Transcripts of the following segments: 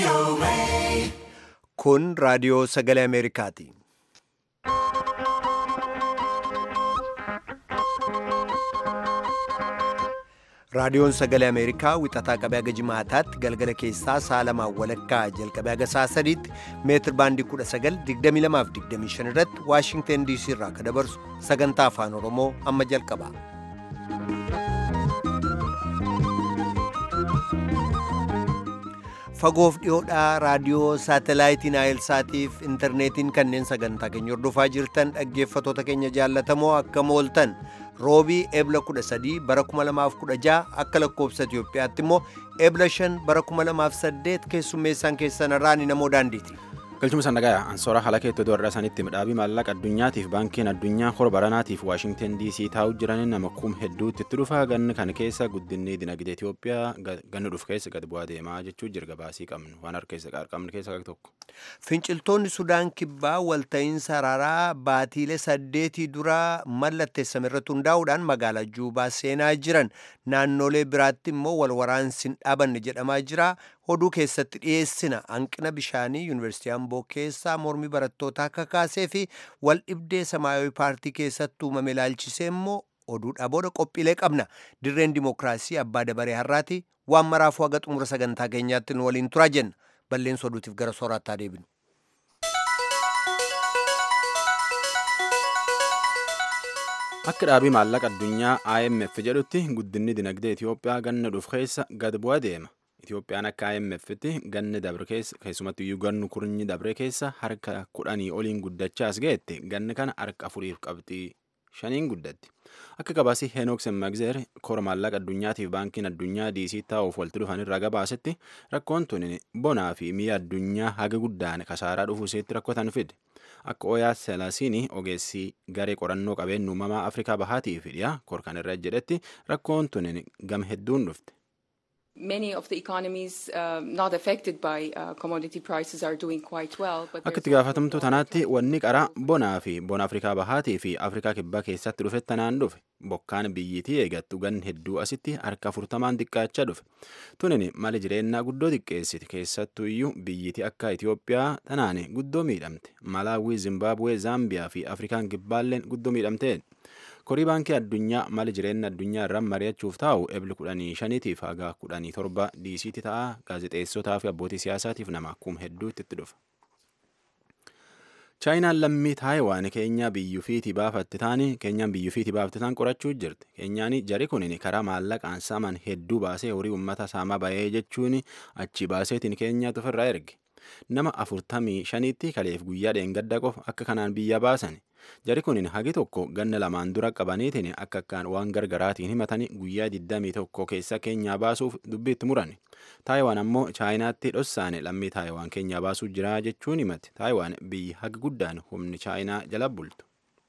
Kun raadiyoo sagalee Ameerikaati. Raadiyoon sagalee Ameerikaa wixataa qabee haga jimaataatti galgala keessaa sa'a lamaan walakkaa jalqabee haga sa'a sadiitti meetir baandii 1922-25 irratti Waashingteen DC irraa kan dabarsu sagantaa afaan Oromoo amma jalqaba. Fagoof dhiyoodhaa raadiyoo saatalaayitii Naayilsaatiif intarneetiin kanneen sagantaa keenya hordofaa jirtan dhaggeeffatoota keenya jaallatamoo akkam ooltan roobii ebla 13 bara 2016 akka lakkoobsa Itiyoophiyaatti immoo ebla 5 bara 2008 keessummeessaan keessan irraan namoo daandiiti. galchuma sannagaya ansoora haala keettoo doorra sanitti midhaabii maallaqa addunyaatiif baankiin addunyaa hora baranaatiif waashingten dc taa'u jiran nama kum hedduutti itti dhufa ganni kana keessa guddinni dinagdee itiyoophiyaa ganni dhufu keessa gad bu'aa deemaa jechuu jirga baasii qabnu waan harkeessa qabnu keessa tokko. Finciltoonni Sudaan kibbaa walta'iinsa araaraa baatiilee saddeetii dura mallatteessame irratti hundaa'uudhaan magaalaa Juubaa seenaa jiran naannolee biraatti immoo wal waraansi hin dhaabanne jedhamaa jira. Oduu keessatti dhiyeessina hanqina bishaanii yuunivarsiitii Amboo keessaa mormii barattootaa kakaasee fi wal dhibdee samaayawii paartii keessatti uumame ilaalchisee immoo oduudhaa booda qophiilee qabna. Dirreen dimookiraasii abbaa dabaree har'aati waan maraafuu haga xumura sagantaa keenyaatti nu waliin turaa jenna. Balleessa oduutiif gara sooraattaa deebinu. Akka dhaabii maallaqa addunyaa IMF jedhutti guddinni dinagdee Itiyoophiyaa ganna dhufu keessa gad bu'aa deema. Itiyoophiyaan akka IMF'tti ganni dabre keessa keessumatti iyyuu gannu kurnyi dabre keessa harka kudhanii oliin guddachaas ga'etti ganni kana harka afuriif qabxii shaniin guddatti. Akka gabaasii Henook Semmagzeer kora maallaqa addunyaatiif baankiin addunyaa diisii taa'uuf walitti dhufan irraa gabaasetti rakkoon tuni bonaa fi mi'a addunyaa haga guddaan kasaaraa dhufuu iseetti rakkotan fide. Akka Oyaa Selaasiin ogeessii garee qorannoo qabeenya uumamaa Afrikaa Bahaatii fi dhiyaa kor kan irra jedhetti rakkoon tuni gam hedduun dhufte. Many of the economies uh, not affected by uh, commodity prices are doing quite well. But Akka itti gaafatamtu tanaatti wanni qara bonaa fi bona Afrikaa Bahaatii fi Afrikaa Kibbaa keessatti dhufe tanaan dhufe bokkaan biyyiitii eegattu gan hedduu asitti harka afurtamaan xiqqaachaa dhufe. Tunin mali jireenyaa guddoo xiqqeessiti keessattuu iyyuu biyyiitii akka Itiyoophiyaa tanaan guddoo miidhamte. Malaawii, Zimbaabuwee, Zaambiyaa fi Afrikaan Kibbaalleen guddoo miidhamteen. korii baankii addunyaa mali jireenya addunyaa irraan mari'achuuf taa'u ebli kudhanii shaniitiif haga kudhanii torba diisiitti ta'a gaazexeessotaa fi abbootii siyaasaatiif nama kum hedduutti itti dhufa. chaayinaan lammii taayiwaan keenyaa biyyuufiitii baafatte taani keenyaan biyyuufiitii baafte taan qorachuu jirti keenyaan jari kunin karaa maallaqaan saaman hedduu baasee horii uummata saamaa bahee jechuun achi baaseetiin keenyaa ofirraa erge nama afurtamii shaniitti kaleef guyyaa dheengadda qofa akka kanaan biyya baasan jari kunin hagi tokko ganna lamaan dura qabaniitiin akka akkaan waan gargaraatiin himatanii guyyaa 21 keessa keenyaa baasuuf dubbiitti muran taayiwaan ammoo chaayinaatti dhossaane lammii taayiwaan keenyaa baasuu jira jechuun himate taayiwaan biyyi haga guddaan humni chaayinaa jala bultu.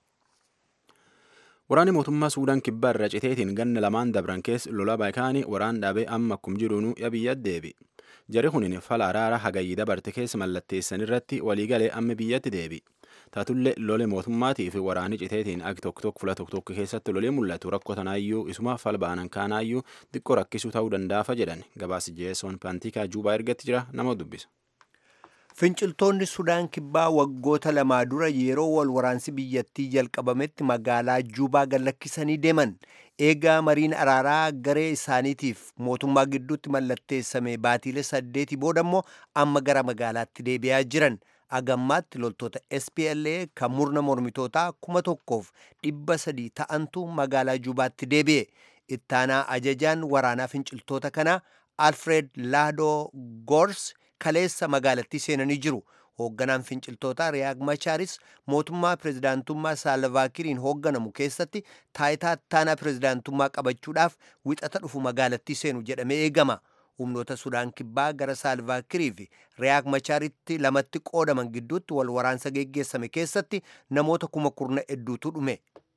Waraanni mootummaa Suudaan kibbaa irra citeetiin ganna lamaan dabran keessa lola baay'ikaanii waraan dhaabee amma akkum jiruunuu biyya deebi. Jari kunin fala araara hagayyii dabarte keessa mallatteessan irratti waliigalee amma biyyatti deebi. Taatullee lole mootummaatii fi waraanni citeetiin agi tokko tokko fula tokko tokko keessatti lolee mul'atu rakkoo tanaayyuu isuma fal ba'anan kaanaayyuu xiqqoo rakkisuu ta'uu danda'afa jedhan gabaasi jeesoon paantikaa juubaa ergatti jira nama dubbisa. Finciltoonni Sudaan kibbaa waggoota lamaa dura yeroo wal waraansi biyyattii jalqabametti magaalaa Juubaa gallakkisanii deeman eegaa mariin araaraa garee isaaniitiif mootummaa gidduutti mallatteessame baatiilee saddeetii booda immoo amma gara magaalaatti deebi'aa jiran agammaatti loltoota SPLA kan murna mormitootaa kuma tokkoof dhibba sadii ta'antu magaalaa Juubaatti deebi'e ittaanaa ajajaan waraanaa finciltoota kanaa Alfred Laadoo Gors kaleessa magaalattii seenanii jiru. Hoogganaan finciltootaa Riyaag Machaaris mootummaa pirezidaantummaa Saalvaakiriin hoogganamu keessatti taayitaa ittaanaa pirezidaantummaa qabachuudhaaf wixata dhufu magaalattii seenu jedhamee eegama. Humnoota Sudaan kibbaa gara Saalvaakirii fi Riyaag Machaaritti lamatti qoodaman gidduutti wal waraansa geggeessame keessatti namoota kuma kurna hedduutu dhume.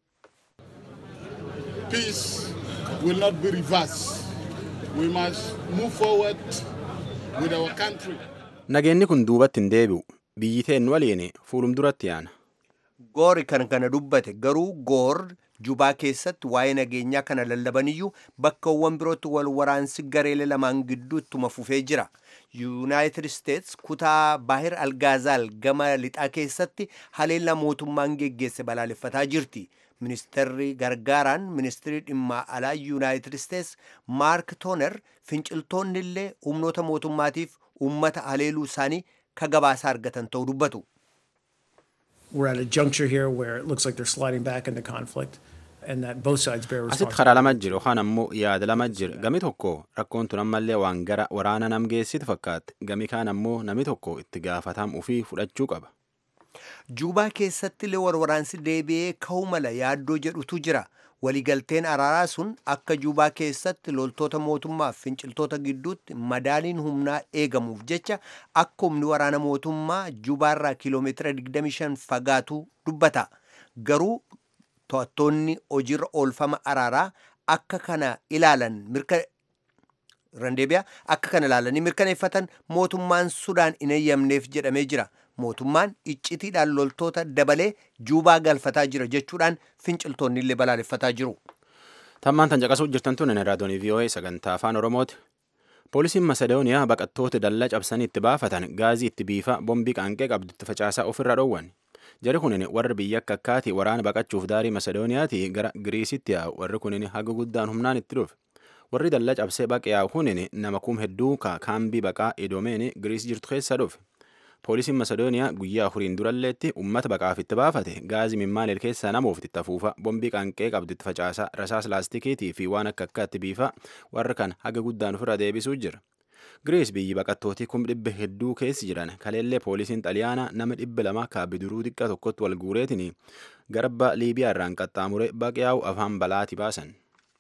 Peace will not be reversed. We must move forward with our country. Nageenyi kun duubatti hin deebi'u. Biyyi teen waliin fuulum duratti yaana. goori kan kana dubbate garuu goor jubaa keessatti waa'ee nageenyaa kana lallabaniyyuu bakkawwan birootti wal waraansi gareelee lamaan gidduu ittuma fufee jira yuunaayitid isteets kutaa baahir algaazaal gama lixaa keessatti haleellaa mootummaan geggeesse balaaleffataa jirti ministeerri gargaaraan ministirii dhimma alaa yuunaayitid isteets maark tooner finciltoonni illee humnoota mootummaatiif ummata haleeluu isaanii ka gabaasaa argatan ta'uu dubbatu. We're at a juncture here where it looks like they're sliding back into conflict and that both sides bear asitti responsibility. karaa lama jira yookaan ammoo yaada lama jira gami tokko rakkoon tun ammallee waan gara waraana nam geessitu fakkaatti gami kaan ammoo nami tokko itti gaafatam ufii fudhachuu qaba Juubaa keessatti illee waraansi deebi'ee ka'uu mala yaaddoo jedhutu jira. Waliigalteen araaraa sun akka Juubaa keessatti loltoota mootummaaf finciltoota gidduutti madaaliin humnaa eegamuuf jecha akka humni waraana mootummaa Juubaarraa kiiloomeetira 25 fagaatu dubbata. Garuu to'attoonni hojiirra oolfama araaraa akka kana ilaalan mirka randeebiyaa akka kana ilaalanii mirkaneeffatan mootummaan Sudaan hin eeyyamneef jedhamee jira. mootummaan iccitiidhaan loltoota dabalee juubaa galfataa jira jechuudhaan finciltoonni illee balaaleffataa jiru. tammaan tan caqasuu jirtan tun raadiyoonii VOA sagantaa afaan oromooti poolisiin masedooniyaa baqattoota dallaa cabsanii itti baafatan gaazii itti biifa bombii qaanqee qabdu itti facaasaa ofirra dhoowwan jari kunin warri biyya akka akkaati waraana baqachuuf daarii masedooniyaati gara giriisitti yaa'u warri kunin haga guddaan humnaan itti dhufe warri dallaa cabsee baqe yaa'u kunin nama kum hedduu ka kaambii baqaa idoomeen giriis jirtu keessa dhufe poolisiin masedooniyaa guyyaa afuriin duralleetti ummata baqaaf itti baafate gaazii mimmaalil keessaa namuuf itti afuufa bombii qaanqee qabdu itti facaasaa rasaas laastikiitii fi waan akka akkaatti biifa warra kan haga guddaan ofirra deebisuu jira giriis biyyi baqattootii kum dhibba hedduu keessi jiran kaleellee poolisiin xaliyaanaa nama dhibba lama kaabiduruu xiqqaa tokkotti wal guureetiin garba liibiyaa irraan qaxxaamure baqyaa'u afaan balaati baasan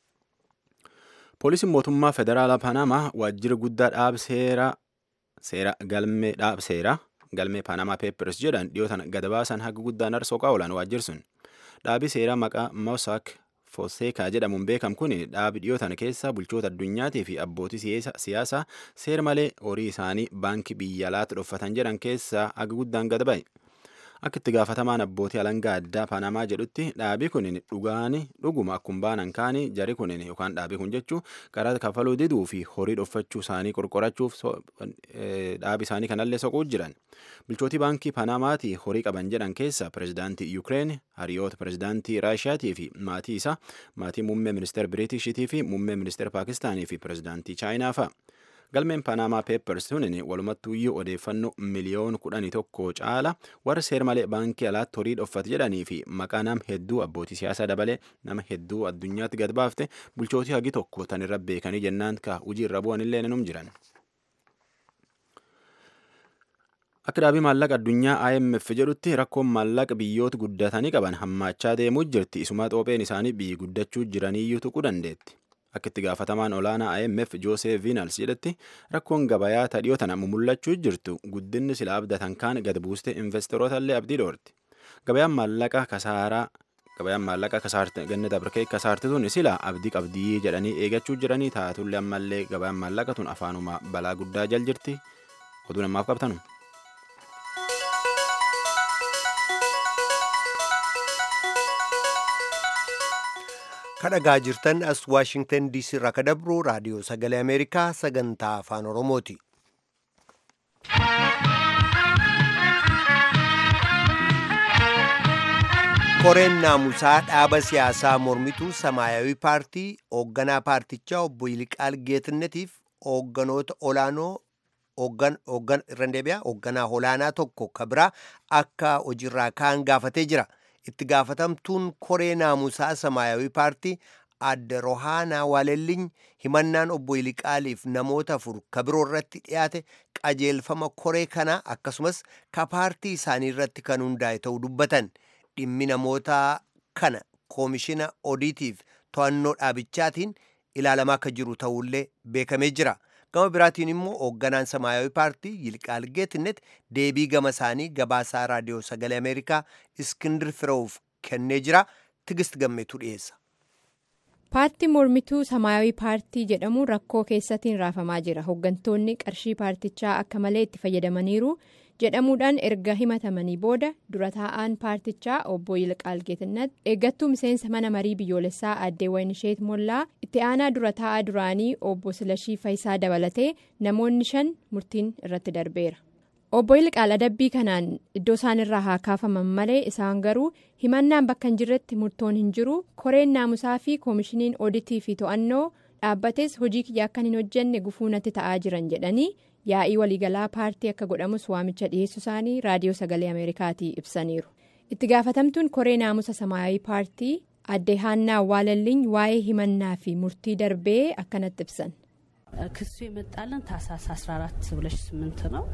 poolisiin mootummaa federaalaa panamaa waajjira guddaa dhaab seera seera galmee dhaab seera galmee paanamaa peepers jedhan dhiyootan gada baasan haga guddaan arsoo qaawulan waajjirsun dhaabi seeraa maqaa mosak foseekaa jedhamuun beekam kun dhaabi dhiyootan keessa bulchoota addunyaatii fi abbootii siyaasaa seera malee horii isaanii baankii biyya alaatti dhoffatan jedhan keessaa haga guddaan gada ba'e akka itti gaafatamaan abbootii alangaa addaa paanamaa jedhutti dhaabii kunin dhugaani dhuguma akkuma baanan kaanii jari kunin yookaan dhaabii kun jechuu karaa kafaluu diduu fi horii dhoffachuu isaanii qorqorachuuf dhaabii isaanii kanallee soquu jiran bulchootii baankii paanamaati horii qaban jedhan keessa pirezidaantii yuukireen hariyoota pirezidaantii raashiyaatii fi maatii isaa maatii muummee ministeera biriitishiitii fi muummee ministeera paakistaanii fi pirezidaantii chaayinaa fa'a. galmeen paanamaa peepers tunin walumattuuyyuu odeeffannoo miliyoon kudhanii tokko caala warra seer malee baankii alaatti horii dhoffate jedhanii fi maqaa nama hedduu abbootii siyaasaa dabalee nama hedduu addunyaatti gad baafte bulchootii hagi tokko tan irra beekanii jennaan ka hujii irra bu'an illee num jiran. Akka dhaabii maallaqa addunyaa IMF jedhutti rakkoon maallaqa biyyoota guddatanii qaban hammaachaa deemuu jirti isuma xoopheen isaanii biyyi guddachuu jiraniyyuu tuquu dandeetti. Akka itti gaafatamaan olaanaa IMF Joosef Viinals jedhetti rakkoon gabayaa tadhiyoo tana mul'achuu jirtu guddinni sila abdatan kaan gad buuste investoroota illee abdii dhoorti. Gabayaan maallaqa kasaaraa gabayaan maallaqa kasaarte ganna dabarkee kasaarte tun sila abdii qabdii jedhanii eegachuu jiranii taatullee ammallee gabayaan maallaqa tun afaanuma balaa guddaa jal jirti oduu namaaf qabtanu. kadhagaa jirtan as waashingtan diisii irraa kadabru raadiyoo sagalee ameerikaa sagantaa afaan oromooti koreen naamusaa dhaaba siyaasaa mormituu samaayawii paartii hoogganaa paartichaa obbo Yiliqaal Geetnetiif hoogganoota olaanoo irra deebi'aa hoogganaa olaanaa tokko kabiraa akka hojiirraa kaan gaafatee jira. itti gaafatamtuun koree naamusaa samaayawii paartii adda rohaanaa waalelliin himannaan obbo Yiliqaaliif namoota afur kabiroo irratti dhiyaate qajeelfama koree kanaa akkasumas ka paartii isaanii irratti kan hundaa'e ta'uu dubbatan dhimmi namoota kana koomishina odiitiif to'annoo dhaabichaatiin ilaalamaa akka jiru ta'ullee beekamee jira. gama biraatiin immoo hoogganaan samaayawii paartii yilqaal geetnet deebii gama isaanii gabaasaa raadiyoo sagalee ameerikaa iskindir firoowuf kennee jira tigist gammeetu dhiyeessa. paartii mormituu samaayawii paartii jedhamu rakkoo keessatiin raafamaa jira hooggantoonni qarshii paartichaa akka malee itti fayyadamaniiru jedhamuudhaan erga himatamanii booda dura taa'aan paartichaa obbo Yilqaal Geetinnat eeggattuu miseensa mana marii biyyoolessaa addee Wayinisheet Mollaa itti aanaa dura taa'aa duraanii obbo Silashii Fayisaa dabalatee namoonni shan murtiin irratti darbeera. obbo Yilqaal adabbii kanaan iddoo isaanirraa haa kaafaman malee isaan garuu himannaan bakka hin jirretti murtoon hin jiru koreen naamusaa fi koomishiniin oditii fi to'annoo dhaabbates hojii kiyya akkan hin hojjenne gufuu natti ta'aa jiran jedhanii yaa'ii waliigalaa paartii akka godhamus waamicha dhiyeessu isaanii raadiyoo sagalee ameerikaatii ibsaniiru itti gaafatamtuun koree naamusa samaayawii paartii addee haannaa awwaalalliin waa'ee himannaa fi murtii darbee akkanatti ibsan. ክሱ የመጣልን ታህሳስ 14 2008 ነው።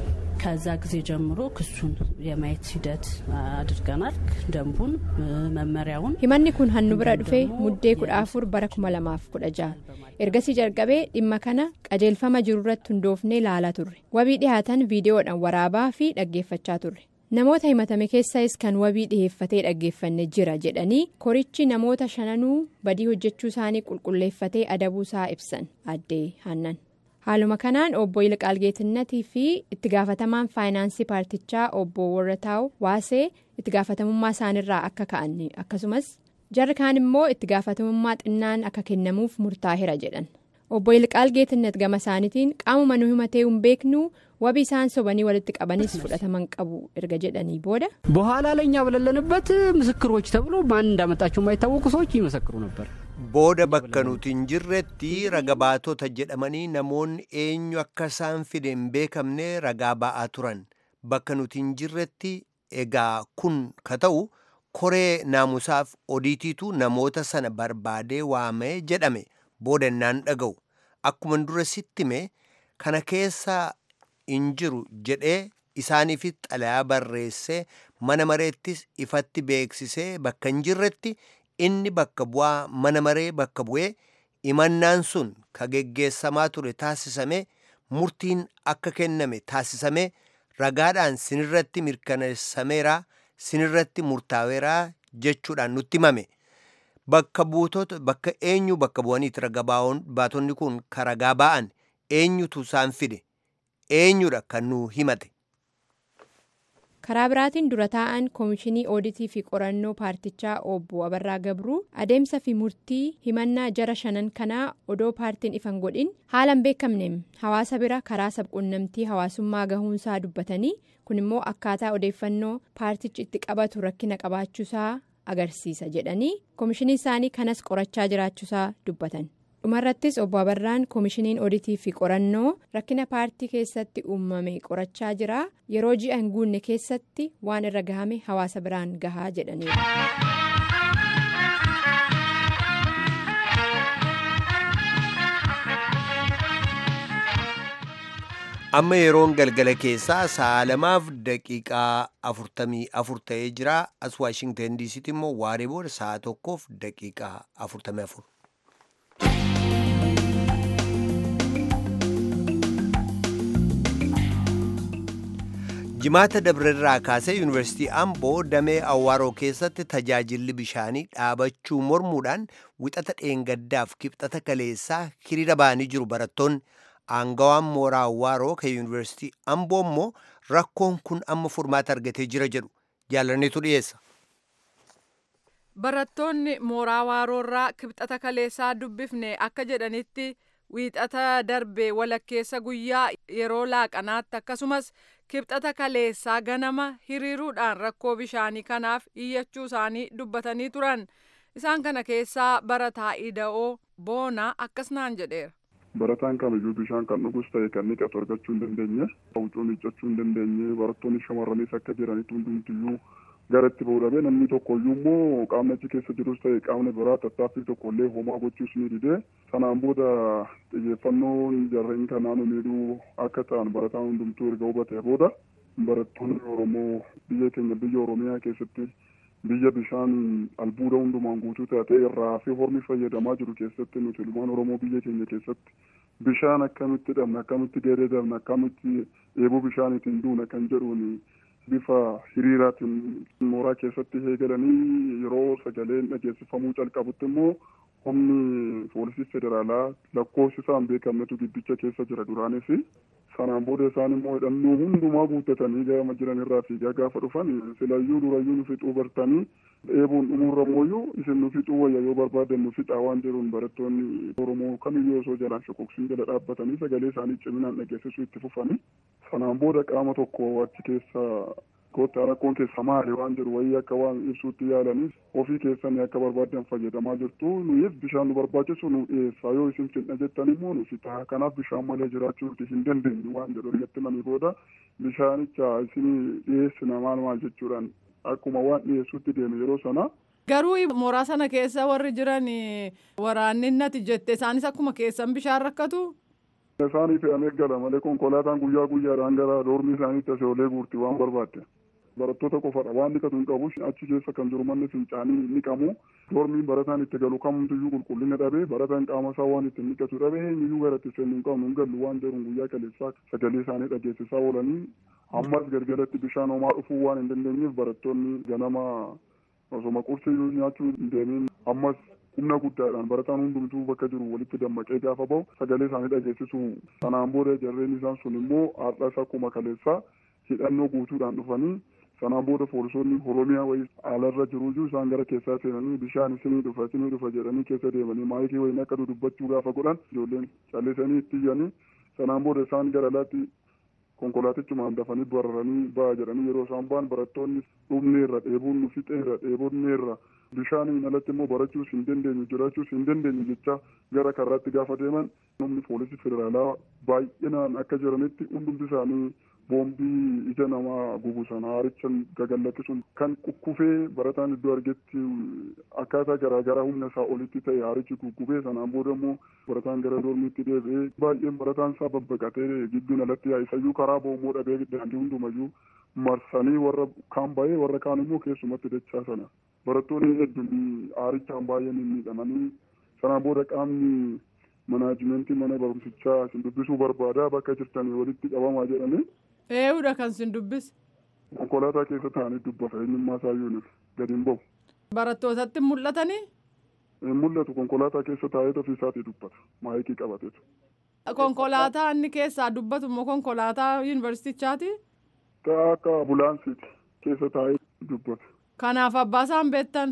ከዛ ጊዜ ጀምሮ ክሱን የማየት ሂደት አድርገናል። ደንቡን፣ መመሪያውን himanni kun hannu bira dhufee muddee kudha afur bara kuma lamaaf kudha jaha ergasii jalqabee dhimma kana qajeelfama jiru irratti hundoofnee ilaalaa turre wabii dhihaatan viidiyoodhaan waraabaa fi dhaggeeffachaa turre namoota himatame keessas kan wabii dhiheeffatee dhaggeeffanne jira jedhanii korichi namoota shananuu badii hojjechuu isaanii qulqulleeffatee adabuusaa ibsan addee hannan haaluma kanaan obbo Yilqaal Geetinnatii fi itti gaafatamaan faayinaansii paartichaa obbo Warrataa'u Waasee itti gaafatamummaa isaanirraa akka ka'an akkasumas jarri kaan immoo itti gaafatamummaa xinnaan akka kennamuuf murtaa'eera jedhan obbo Yilqaal Geetinnat gama isaaniitiin qaamuma nu himatee hin beeknu wabii isaan sobanii walitti qabanis fudhataman qabu erga jedhanii booda. በኋላ ላይ እኛ በሌለንበት ምስክሮች ተብሎ ማን እንዳመጣቸው የማይታወቁ ሰዎች ይመሰክሩ ነበር። booda bakka nuti hin jirretti raga baatota jedhamanii namoonni eenyu akka isaan fide hin beekamne ragaa ba'aa turan bakka nuti hin jirretti egaa kun ka ta'u koree naamusaaf odiitiitu namoota sana barbaadee waamee jedhame booda innaan dhaga'u akkuma dura sittime kana keessa hin jiru jedhee isaaniifis xalayaa barreessee mana mareettis ifatti beeksisee bakka hin jirretti inni bakka bu'aa mana maree bakka bu'ee imannaan sun ka geggeessamaa ture taasisame murtiin akka kenname taasisame ragaadhaan sinirratti mirkaneessameera sinirratti murtaa'eera jechuudhaan nutti himame bakka buutota bakka eenyu bakka bu'aniiti raga baatonni kun ka ragaa ba'an eenyutu isaan fide eenyudha kan nu himate. karaa biraatiin dura taa'an koomishinii ooditii fi qorannoo paartichaa obbo abarraa gabruu adeemsa fi murtii himannaa jara shanan kanaa odoo paartiin ifan godhin haalan beekamneem hawaasa bira karaa sabquunnamtii hawaasummaa gahuunsaa dubbatanii kun immoo akkaataa odeeffannoo paartichi itti qabatu rakkina qabaachuusaa agarsiisa jedhanii koomishinii isaanii kanas qorachaa jiraachuusaa dubbatan. dhumarrattis obbo Abarraan koomishiniin oditii fi qorannoo rakkina paartii keessatti uumame qorachaa jira yeroo ji'a hin guunne keessatti waan irra gahame hawaasa biraan gahaa jedhaniiru. amma yeroon galgala keessaa sa'a lamaaf daqiiqaa afurtamii afur ta'ee jira as waashingten diisitti immoo waaree booda sa'a tokkoof daqiiqaa afurtamii afur. jimaata dabrerraa kaasee yuunivarsiitii amboo damee awwaaroo keessatti tajaajilli bishaanii dhaabachuu mormuudhaan wixata dheengaddaaf kibxata kaleessaa hiriira ba'anii jiru barattoonni aangawaan mooraa awwaaroo kan yuunivarsiitii amboo immoo rakkoon kun amma furmaata argatee jira jedhu jaalanneetu dhiyeessa. barattoonni mooraa awwaaroorraa kibxata kaleessaa dubbifne akka jedhanitti wiixata darbe walakkeessa guyyaa yeroo laaqanaatti akkasumas kibxata kaleessaa ganama hiriiruudhaan rakkoo bishaanii kanaaf iyyachuu isaanii dubbatanii turan isaan kana keessaa barataa ida'oo boonaa akkas naan jedheera. barataan kamiyyuu bishaan kan dhugus ta'e kan dhiqatu argachuu hin dandeenye huccuu miiccachuu hin dandeenye barattoonni shamarranis akka jiranitti hundumtiyyuu gara itti ba'uu dhabee namni tokkoyyuu immoo qaamni achi keessa jirus ta'e qaamni biraa tattaaffii tokkollee homaa gochuus ni didee sanaan booda xiyyeeffannoon jarreen kanaan miidhuu akka ta'an barataan hundumtuu erga hubatee booda barattoonni oromoo biyya keenya biyya oromiyaa keessatti biyya bishaan albuuda hundumaan guutuu taate irraa fi hormi fayyadamaa jiru keessatti nuti ilmaan oromoo biyya keenya keessatti bishaan akkamitti dhabna akkamitti geeddarna akkamitti eeboo bishaaniitiin duuna kan jedhuun bifa hiriiraatiin mooraa keessatti eegalanii yeroo sagaleen dhageessifamuu calqabutti immoo humni poolisii federaalaa lakkoofsi isaan beekamnetu giddicha keessa jira duraanis sanaan booda isaan immoo hidhannoo hundumaa guuttatanii gama jiran irraa fiigaa gaafa dhufan silayyuu durayyuu nu fixuu bartanii dheebuun dhumuurra mooyyuu isin nu fixuu wayya yoo barbaadan nu fixaa waan jedhuun barattoonni oromoo kamiyyuu osoo jalaan shokoksiin jala dhaabbatanii sagalee isaanii ciminaan dhageessisuu itti fufanii sanaan booda qaama tokko achi keessa goottaa rakkoon keessa maali waan jedhu wayii akka waan ibsuutti yaalanis ofii keessanii akka barbaadan fayyadamaa jirtu nuyis bishaan nu barbaachisu nu dhiyeessaa yoo isin fidha jettan immoo nu fitaa kanaaf bishaan malee jiraachuu hin dandeenyu waan jedhu irratti manii booda bishaanicha isin dhiyeessina maal maal jechuudhaan akkuma waan dhiyeessuutti deeme yeroo sana. Garuu mooraa sana keessa warri jiran waraanninnati jette isaanis akkuma keessan bishaan rakkatu. Isaanii fe'amee gala malee konkolaataan guyyaa guyyaadhaan gara doormii isaaniitti asii olee guurti waan barbaadde. Barattoota qofadha waan dhiqatu hin qabu achi keessa kan jiru manni fincaanii dhiqamu doormiin barataan itti galu kamtuyyuu qulqullina dhabee barataan qaama isaa waan ittiin dhiqatu dhabee eenyuyyuu gara itti seennu hin qabnu hin gallu waan jedhuun guyyaa kaleessaa sagalee isaanii dhageessisaa oolanii ammas galgalatti bishaan homaa dhufuu waan hin dandeenyeef barattoonni ganama osoma qursii nyaachuu hin deemin ammas humna guddaadhaan barataan hundumtuu bakka jiru walitti dammaqee gaafa bahu sagalee isaanii dhageessisu sanaan booda jarreen isaan sun immoo har'as akkuma kaleessaa hidhannoo guutuudhaan dhufanii sanaan booda poolisoonni oromiyaa wayii alarra jiruyyuu isaan gara keessaa seenanii bishaan isinii dhufa isinii dhufa jedhanii keessa deemanii maayikii wayiin akka dubbachuu gaafa godhan ijoolleen callisanii itti iyyanii sanaan booda isaan gara alaatti konkolaatichumaan dafanii bararanii ba'a jedhanii yeroo isaan ba'an barattoonni dhumneerra dheebuun nu fixeerra dheebonneerra bishaaniin alatti immoo barachuus hin dandeenyu jiraachuus hin dandeenyu jecha gara karraatti gaafa deeman humni poolisii federaalaa baay'inaan akka jiranitti hundumti isaanii boombii ija namaa gubu sana haaricha gagallakkisuun kan kukkufee barataan iddoo argetti akkaataa garaagaraa humna isaa olitti ta'e haarichi kukkufee sanaan booda immoo barataan gara doormiitti deebi'ee baay'een barataan isaa babbaqatee gibbiin alatti yaa'e isayyuu karaa boommoo dhabee daandii hundumayyuu marsanii warra kaan ba'ee warra kaan immoo keessumatti dachaa sana barattoonni hedduun haarichaan baay'een miidhamanii sanaan booda qaamni manaajimentii mana barumsichaa isin dubbisuu barbaadaa bakka jirtanii walitti qabamaa jedhanii Eeyyuudha kan sin dubbise. konkolaataa keessa taa'anii dubbata eenyummaa isaayyuu gadi hin bahu. Barattootatti mul'atanii? Hin mul'atu konkolaataa keessa taa'ee ofii isaatii dubbata maayikii qabateetu. Konkolaataa inni keessaa dubbatu immoo konkolaataa yuunivarsiitichaati? Ta'a akka ambulaansiiti keessa taa'ee dubbata. Kanaaf abbaa isaan beektan?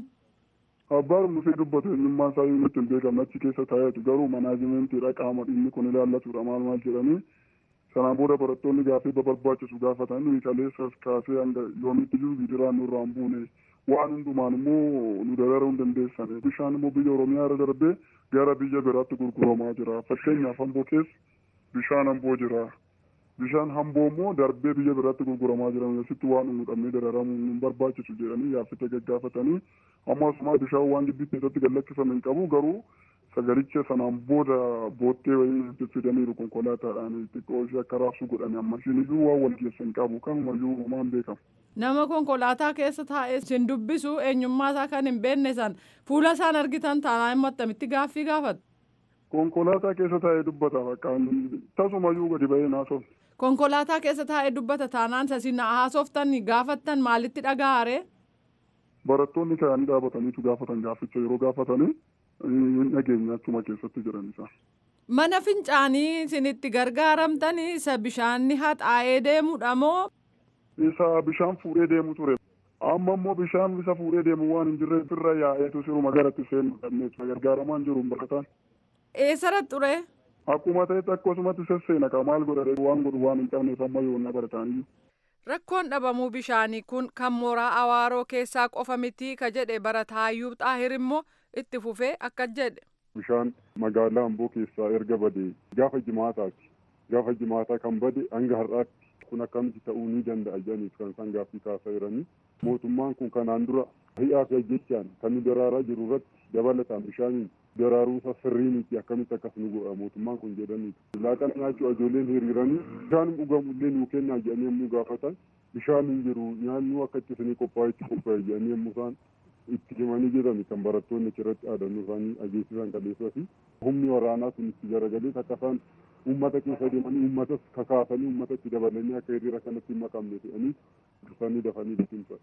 Abbaan dhufee dubbatu eenyummaa isaayyuu nutti hin beekamne achi keessa taa'eetu garuu manaajimentiidha qaama dhimmi kun ilaallatudha maal maal jedhanii sanaan booda barattoonni gaaffii barbaachisu gaafatan nuyi kaleessas kaasee hanga yoomitti iyyuu gidiraan nurraa hin buune waan hundumaan immoo nu dararuu hin dandeessane bishaan immoo biyya oromiyaa irra darbee gara biyya biraatti gurguramaa jira fakkeenyaaf hamboo keessa bishaan hamboo jira bishaan hamboo immoo darbee biyya biraatti gurguramaa jira asitti waan nu dhabnee dararamuu hin barbaachisu jedhanii yaaffite gaggaafatanii ammasuma bishaan waan gibbii keessatti gallakkifame hin qabu garuu sagalicha sanaan booda boottee wayii fidaniiru konkolaataadhaan xiqqoo ishee akka raabsu godhani ammashiin iyyuu waan wal keessa hin qabu kanumayyuu homaan beekamu. Nama konkolaataa keessa taa'ee sin dubbisu eenyummaa isaa kan hin beekne san fuula isaan argitan taanaa immoo attamitti gaaffii gaafatu. Konkolaataa keessa taa'ee dubbata bakka tasumayyuu gadi ba'ee naasofne. Konkolaataa keessa taa'ee dubbata taanaan sasin haasoftan gaafattan maalitti dhaga'aare? Barattoonni ka'anii dhaabataniitu gaafatan gaafficha yeroo gaafatanii hin dhageenya achuma keessatti jiran isaa. Mana fincaanii isinitti gargaaramtanii isa bishaanni haxaa'ee deemudha moo? Isa bishaan fuudhee deemu ture. Amma immoo bishaan isa fuudhee deemu waan hin jirreef irra yaa'eetu siruma garatti seenu dhabneetu gargaaramaan jiru barataan. Eessarratti ture? Akkuma ta'etti akkasumatti sesseena ka maal godhate waan godhu waan hin qabneef amma yoonna barataanii. Rakkoon dhabamuu bishaanii kun kan mooraa awaaroo keessaa qofa miti ka jedhe barataayyuu xaahir immoo itti fufee akka jedhe. Bishaan magaalaa Amboo keessaa erga bade gaafa jimaataati. Gaafa jimaataa kan bade hanga har'aatti kun akkamitti ta'uu ni danda'a jedhaniif kan isaan gaaffii kaasaa jiranii. Mootummaan kun kanaan dura hi'aa fi ajjechaan kan nu daraaraa jiru irratti dabalataan bishaaniin daraaruu isaa sirrii miti akkamitti akkas nu godha mootummaan kun jedhaniiti. Laaqana nyaachuu ijoolleen hiriiranii bishaan dhugamu illee nuu kennaa jedhanii yommuu gaafatan bishaan hin jiru nyaannu akka itti isinii qophaa'e itti qophaa'e jedhanii yommuu isaan itti himanii jedhani kan barattoonni achirratti dhaadannoo isaanii ageessisan qaleessoo fi humni waraanaa sun itti garagalee akka isaan uummata keessa deemanii uummatas kakaasanii uummata itti dabalanii akka hiriira kanatti hin makamne jedhanii dursanii dafanii bitimsa.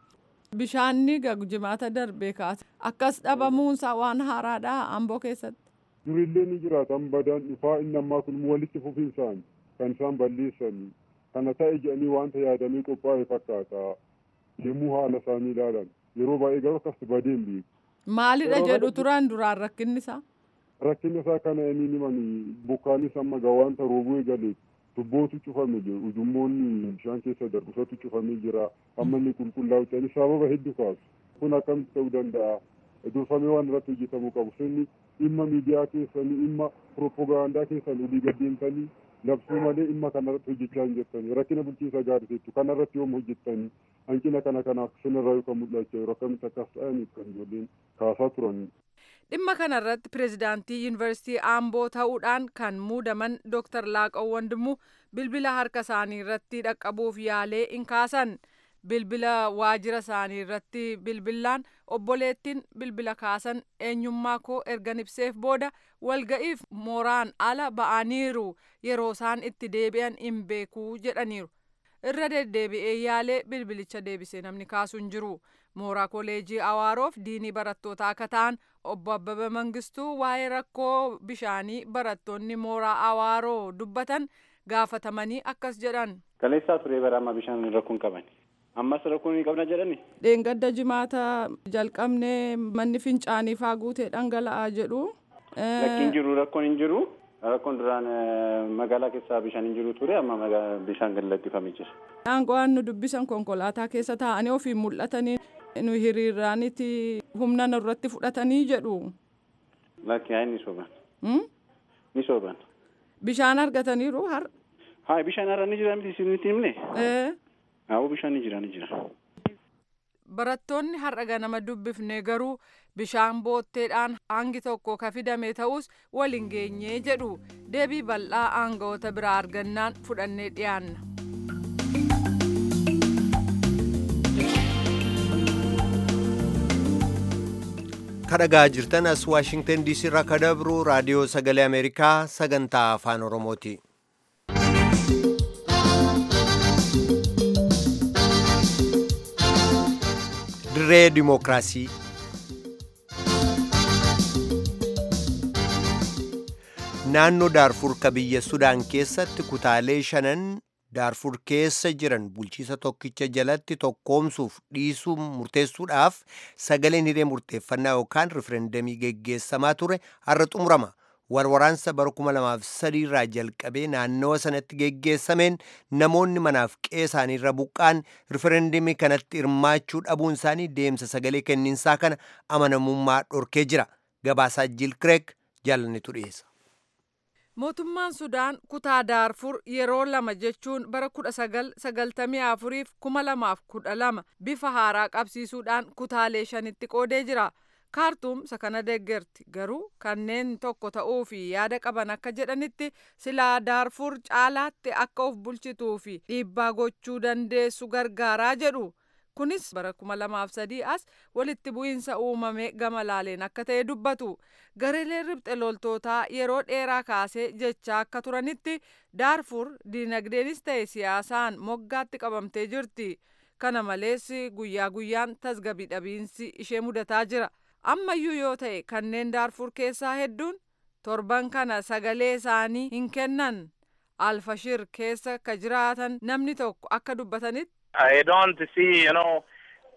Bishaanni jimaata darbee kaase akkas dhabamuunsaa waan haaraadha amboo keessatti. Durillee ni jiraata badaan dhufaa inni ammaa kun walitti fufinsaan kan isaan balleessan kana ta'e jedhanii wanta yaadamee qophaa'e fakkaata yommuu haala isaanii ilaalan yeroo baay'ee garuu akkas badeen beeku. Maalidha jedhu turan duraan rakkinni isaa? Rakkinni isaa kana inni himan bokkaanis amma gaa wanta roobuu eegaleef tubbootu cufame jiru ujummoonni bishaan keessa darbusatu cufamee jira amma inni qulqullaa'u ta'anii sababa hedduu kaasu kun akkamitti ta'uu danda'a durfamee waan irratti hojjetamuu qabu sirni dhimma miidiyaa keessanii dhimma piroopagaandaa keessan olii gaddeemtanii labsuu malee dhimma kanarratti hojjechaa hin jirtanii rakkina bulchiinsa gaariseettu kanarratti yoom hojjettanii hanqina kana kanaaf sinirraa yookaan mul'achaa jiru akkamitti akkas ta'aniif kan ijoolleen kaasaa turan. Dhimma kanarratti pireezidaantii yuunivarsiitii Aamboo ta'uudhaan kan muudaman Dr. Laaqoo Wandimuu bilbila harka isaanii irratti dhaqqabuuf yaalee hin kaasan. Bilbila waajjira isaanii irratti bilbilaan obboleettiin bilbila kaasan eenyummaa koo ergan ibseef booda walga'iif mooraan ala ba'aniiru yeroo isaan itti deebi'an hin beekuu jedhaniiru. Irra deddeebi'ee yaalee bilbilicha deebisee namni kaasu hin jiru. mooraa koleejii awaaroof diinii barattootaa akka ta'an obbo Abbaba Mangistuu waa'ee rakkoo bishaanii barattoonni mooraa awaaroo dubbatan gaafatamanii akkas jedhan. Kaleessaa turee bara amma bishaan rakkoon qaban. Ammas rakkoon hin qabna jedhani. Dheengadda jimaata jalqabnee manni fincaanii faa guutee dhangala'aa jedhu. Lakkiin jiru rakkoon hin jiru. Rakkoon duraan magaalaa keessaa bishaan hin jiru ture amma bishaan gad lakkifamee jira. Aangoowwan nu dubbisan konkolaataa keessa taa'anii ofiin mul'atanii nu hiriiraaniti humna irratti fudhatanii jedhu. Lakki haa ni sooban. Ni sooban. Bishaan argataniiru har. Haa bishaan har'a ni jira miti isinitti himne. Ee. Haa bishaan ni jira ni jira. Barattoonni har'a ganama dubbifne garuu bishaan bootteedhaan hangi tokko ka fidame ta'us waliin geenyee jedhu deebii bal'aa aangawoota biraa argannaan fudhannee dhiyaanna. kadhagaa jirtan as waashingtan diisii irraa ka dabru raadiyoo sagalee ameerikaa sagantaa afaan oromooti. dirree dimookiraasii naannoo daarfur ka biyya sudaan keessatti kutaalee shanan daarfur keessa jiran bulchiisa tokkicha jalatti tokkoomsuuf dhiisuu murteessuudhaaf sagaleen hiree murteeffannaa yookaan riferendamii geggeessamaa ture har'a xumurama warwaraansa bara 2003 irraa jalqabee naannawa sanatti geggeessameen namoonni manaaf qe'ee isaaniirra buqqaan riferendamii kanatti hirmaachuu dhabuun isaanii deemsa sagalee kenniinsaa kana amanamummaa dhorkee jira gabaasaa jiil kireek jaalannetu dhiyeessa. Mootummaan Sudaan kutaa Daarfur yeroo lama jechuun bara kudha sagal sagaltamii afuriif kuma lamaaf kudha lama bifa haaraa qabsiisuudhaan kutaalee shanitti qoodee jira. Kaartuum isa kana deeggarti garuu kanneen tokko ta'uu fi yaada qaban akka jedhanitti silaa Daarfur caalaatti akka of bulchituu fi dhiibbaa gochuu dandeessu gargaaraa jedhu. kunis bara kuma lamaaf sadii as walitti bu'iinsa uumame gama laaleen akka ta'e dubbatu gareeleen ribxe loltootaa yeroo dheeraa kaasee jechaa akka turanitti daarfur diinagdeenis ta'e siyaasaan moggaatti qabamtee jirti kana malees guyyaa guyyaan tasgabii dhabiinsi ishee mudataa jira ammayyuu yoo ta'e kanneen daarfur keessaa hedduun torban kana sagalee isaanii hin kennan alfashir keessa ka jiraatan namni tokko akka dubbatanitti I don't see, you know,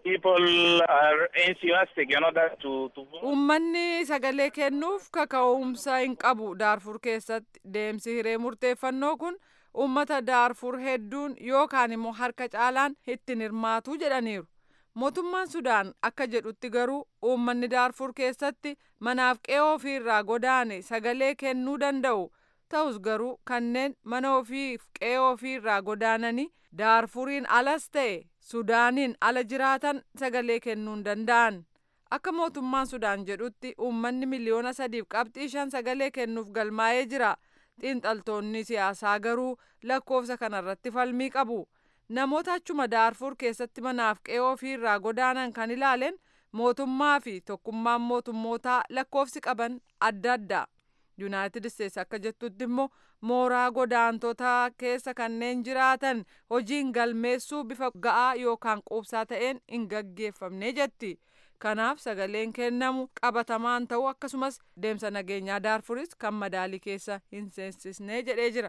people are enthusiastic, you know, that to, to vote. Uummanni sagalee kennuuf kaka'umsa hin qabu Daarfur keessatti deemsi hiree murteeffannoo kun uummata Daarfur hedduun yookaan immoo harka caalaan ittiin hirmaatu jedhaniiru. Mootummaan Sudaan akka jedhutti garuu uummanni Daarfur keessatti manaaf qe'ee ofiirraa godaane sagalee kennuu danda'u. Ta'us garuu kanneen mana ofiif qe'ee ofiirraa godaananii daarfuriin alas ta'e sudaaniin ala jiraatan sagalee kennuu hin danda'an akka mootummaan sudaan jedhutti uummanni miliyoona sadiif qabxii shan sagalee kennuuf galmaa'ee jira xiinxaltoonni siyaasaa garuu lakkoofsa kanarratti falmii qabu namoota achuma daarfur keessatti manaaf qe'ee ofiirraa godaanan kan ilaalen mootummaa fi tokkummaan mootummootaa lakkoofsi qaban adda adda. yuunaayitid isteetsi akka jettutti immoo mooraa godaantotaa keessa kanneen jiraatan hojiin galmeessuu bifa ga'aa yookaan quubsaa ta'een hin gaggeeffamne jetti kanaaf sagaleen kennamu qabatamaan ta'uu akkasumas deemsa nageenyaa daarfuris kan madaalii keessa hin seensisne jedhee jira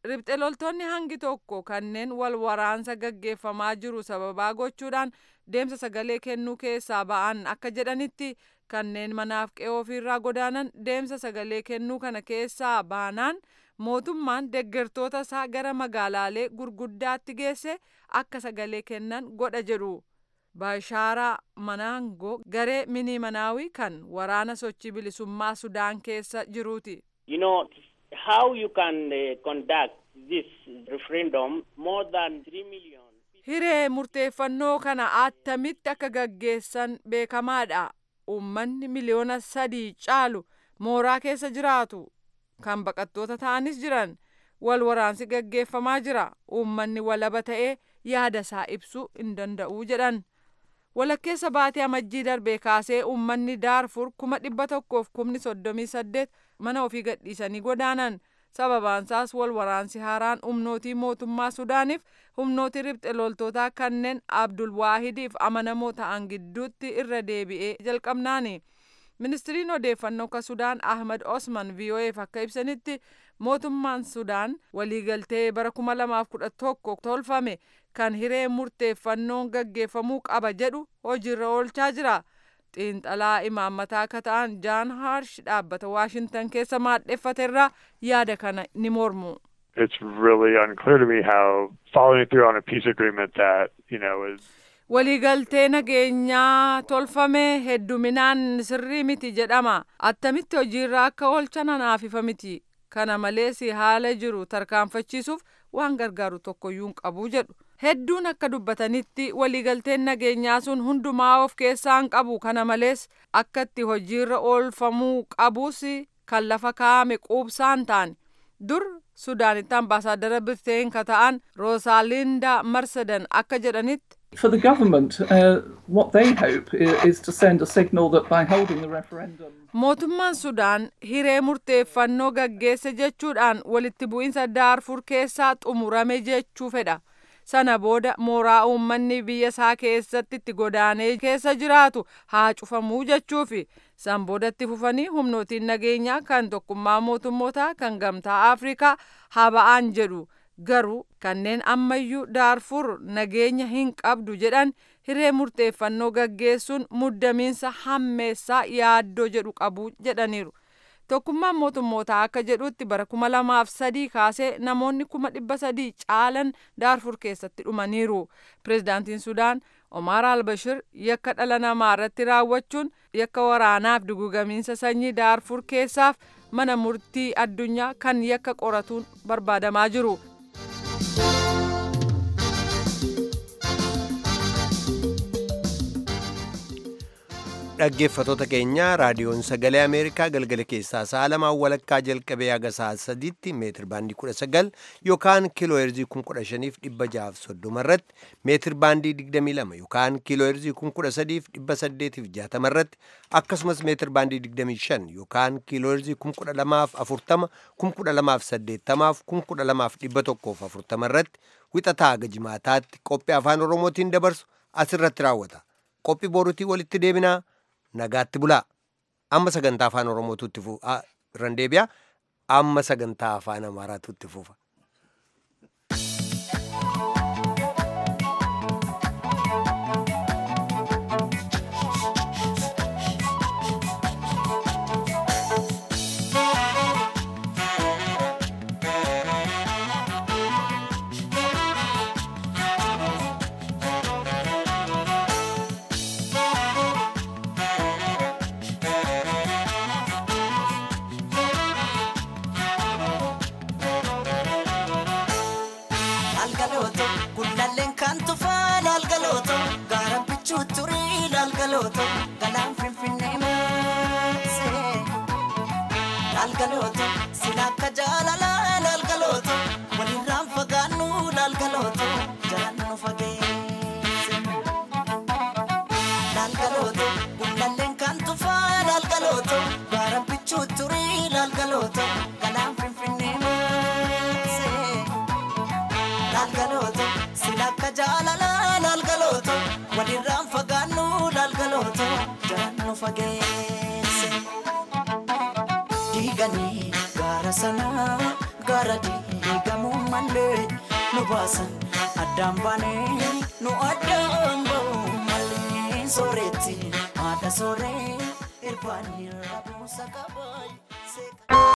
ribxe loltoonni hangi tokko kanneen wal waraansa gaggeeffamaa jiru sababaa gochuudhaan deemsa sagalee kennuu keessaa ba'an akka jedhanitti kanneen manaaf qe'oo ofiirraa godaanan deemsa sagalee kennuu kana keessaa baanaan mootummaan deeggartoota isaa gara magaalaalee gurguddaatti geesse akka sagalee kennan godha jedhu. baashaaraa manaangoo garee mini manaawii kan waraana sochii bilisummaa sudaan keessa jiruuti. You know how you can uh, conduct this referendum more than 3 million. Hiree murteeffannoo kana attamitti akka gaggeessan beekamaadha. Uummanni miliyoona sadii caalu mooraa keessa jiraatu kan baqattoota ta'anis jiran wal waraansi gaggeeffamaa jira. Uummanni walaba ta'ee yaada isaa ibsuu hin danda'u jedhan. walakkeessa baatee amajjii darbee kaasee uummanni daarfur kuma dhibba tokkoof kumni soddomii saddeet mana ofii gadhiisanii godaanan sababaansaas wal waraansi haaraan humnootii mootummaa sudaaniif humnootii ribxe loltootaa kanneen abdul waahidiif amanamoo ta'an gidduutti irra deebi'ee jalqabnaani. ministiriin odeeffannoo ka sudaan ahmad osman vo'eef akka ibsanitti mootummaan sudaan waliigaltee bara kuma lamaaf kudha tokko tolfame kan hiree murteeffannoon gaggeeffamuu qaba jedhu hojiirra oolchaa jira. xiinxalaa imaammataa akka ta'an jaan haarsh dhaabbata waashintan keessa maadheffaterraa yaada kana ni mormu. It's really unclear to me how following through on a peace agreement that, you know, is waliigaltee nageenyaa tolfame hedduminaan sirrii miti jedhama attamitti hojiirra akka oolchan anaaf ifa miti kana malees haala jiru tarkaanfachiisuuf waan gargaaru tokkoyyuu hin qabu jedhu hedduun akka dubbatanitti waliigalteen nageenyaa sun hundumaa of keessaa hin qabu kana malees akka itti hojiirra oolfamuu qabus kan lafa kaa'ame quubsaan ta'an dur sudaanitti ambaasaaddara birteen ka ta'an roosaaliinda marsadan akka jedhanitti For the government, uh, what they hope is, is to send a signal that by holding the referendum. Mootummaan Sudaan hiree murteeffannoo gaggeesse jechuudhaan walitti bu'iinsa daarfur keessaa xumurame jechuu fedha. Sana booda mooraa uummanni biyya isaa keessatti itti godaanee keessa jiraatu haa cufamuu jechuufi. San boodatti fufanii humnootiin nageenyaa kan tokkummaa mootummootaa kan gamtaa Afrikaa haa ba'an jedhu. garuu kanneen ammayyuu daarfur nageenya hin qabdu jedhan hiree murteeffannoo gaggeessuun muddamiinsa hammeessaa yaaddoo jedhu qabu jedhaniiru. Tokkummaan mootummootaa akka jedhutti bara kuma lamaaf sadii kaasee namoonni kuma dhibba sadii caalan daarfur keessatti dhumaniiru. Pireezidaantiin Sudaan Omar al-Bashir yakka dhala namaa irratti raawwachuun yakka waraanaaf dugugamiinsa sanyii daarfur keessaaf mana murtii addunyaa kan yakka qoratuun barbaadamaa jiru. dhaggeeffatoota keenya raadiyoon sagalee ameerikaa galgala keessaa sa'a lamaan walakkaa jalqabee haga sa'a sadiitti meetir baandii kudha sagal yookaan kiiloo heerzii kun kudha shaniif dhibba jahaaf soddoma irratti meetir baandii digdamii lama yookaan kiiloo heerzii kun kudha sadiif dhibba saddeetiif jaatama irratti akkasumas meetir baandii digdamii shan yookaan kiiloo heerzii kun kudha lamaaf afurtama kun kudha lamaaf saddeettamaaf kun kudha lamaaf dhibba tokkoof afurtama irratti wixataa haga jimaataatti qophii afaan oromootiin dabarsu asirratti raawwata qophii boruutii walitti deebinaa nagaatti bulaa amma sagantaa afaan oromootutti irran deebi'a amma sagantaa afaan amaaraatutti fufa. Diiganii gaara sanaa gara diigamuu malee nu baasan addaan baanee nu addaan ba'uu malee sooretti haadha sooree irbaanii rabuusa qabaa.